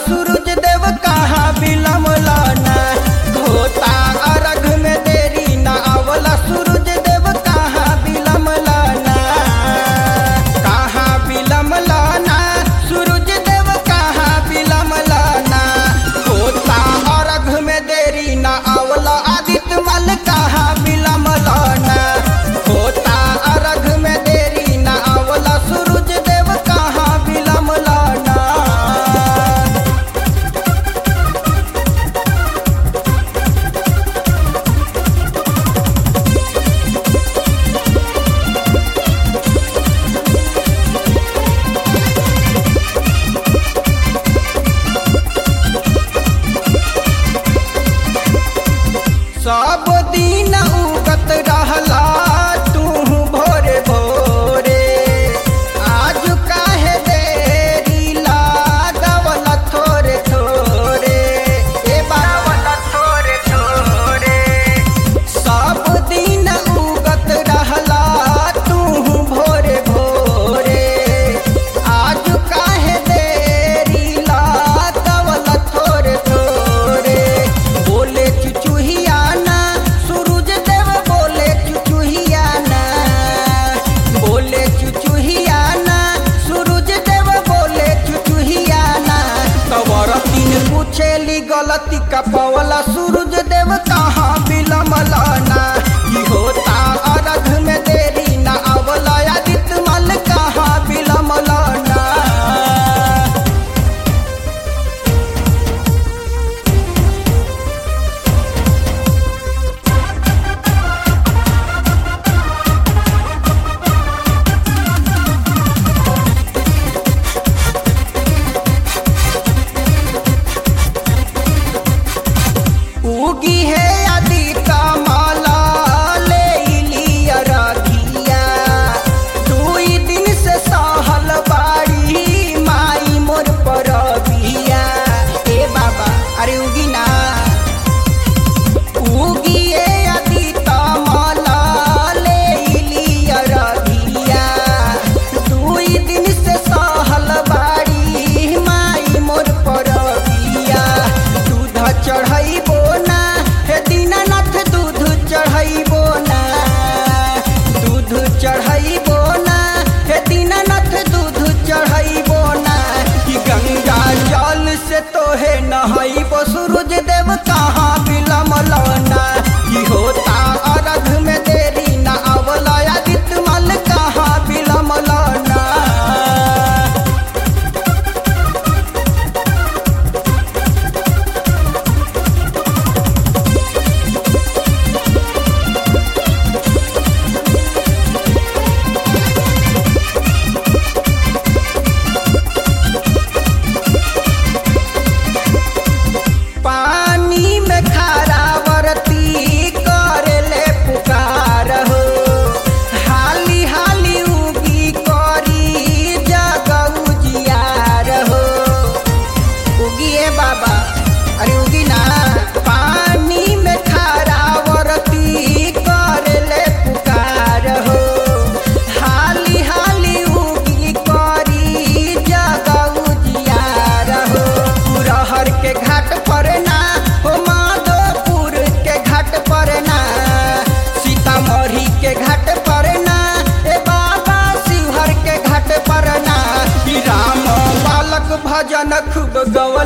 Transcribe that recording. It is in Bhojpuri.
सूरज देव कहाँ बिलमला ना होता अर्घ में देरी ना आवला सूरज देव कहाँ बिलमला ना कहाँ बिलमला ना सूरज देव कहाँ बिलमला ना होता अर्घ में देरी ना आवला आदित्य मल कहाँ बिलमला ना होता अर्घ में देरी ना आवला सूरज देव कहाँ बिलमला ना सब दिन उगत रहला तू भोरे भोरे आज काहे देरी लागवल थोरे थोरे ए बावल थोरे थोरे सब दिन उगत रहला तू भोरे भोरे आज काहे देरी लागवल थोरे थोरे बोले चुचुहिया ना सूरज देव बोले चुचुहिया ना बोले चुचुहिया ना सूरज देव बोले चुचुहिया ना कवर तीन पूछेली गलती का पवला सूरज देव कहाँ बिलमला ना ई होता अर्घ में देरी ना अवला आदित्य मल कहाँ बिलमला ना उगी है यदि कमला ले लिया रखिया दुई दिन से सहल बाड़ी माई मोर पर बिया ए बाबा अरे उगी ना उगी है यदि कमला ले लिया रखिया दुई दिन से सहल बाड़ी माई मोर पर बिया दूध चढ़ैबो ना हे दीनानाथ दूध चढ़ैबो ना दूध चढ़ैबो ना हे दीनानाथ दूध चढ़ैबो ना कि गंगा जल से तोहे नहैबो सूरज देव कहाँ बिलमल ना कि होता अर्घ में देरी ना अवला आदित्य मल कहाँ बिलमल ना पानी में खारा बरती करेले पुकार हो हाली हाली उगी करी जगऊ जियार हो उगिए बाबा अरे उगी ना पानी में खारा बरती करेले पुकार हो हाली हाली उगी करी जगऊ जियार हो पुरहर के घाट पर ना हो माधोपुर के घाट पर ना सीतामढ़ी के घाट पर ना ए बाबा शिवहर के घाट पर ना ई राम बालक भजन खूब गवा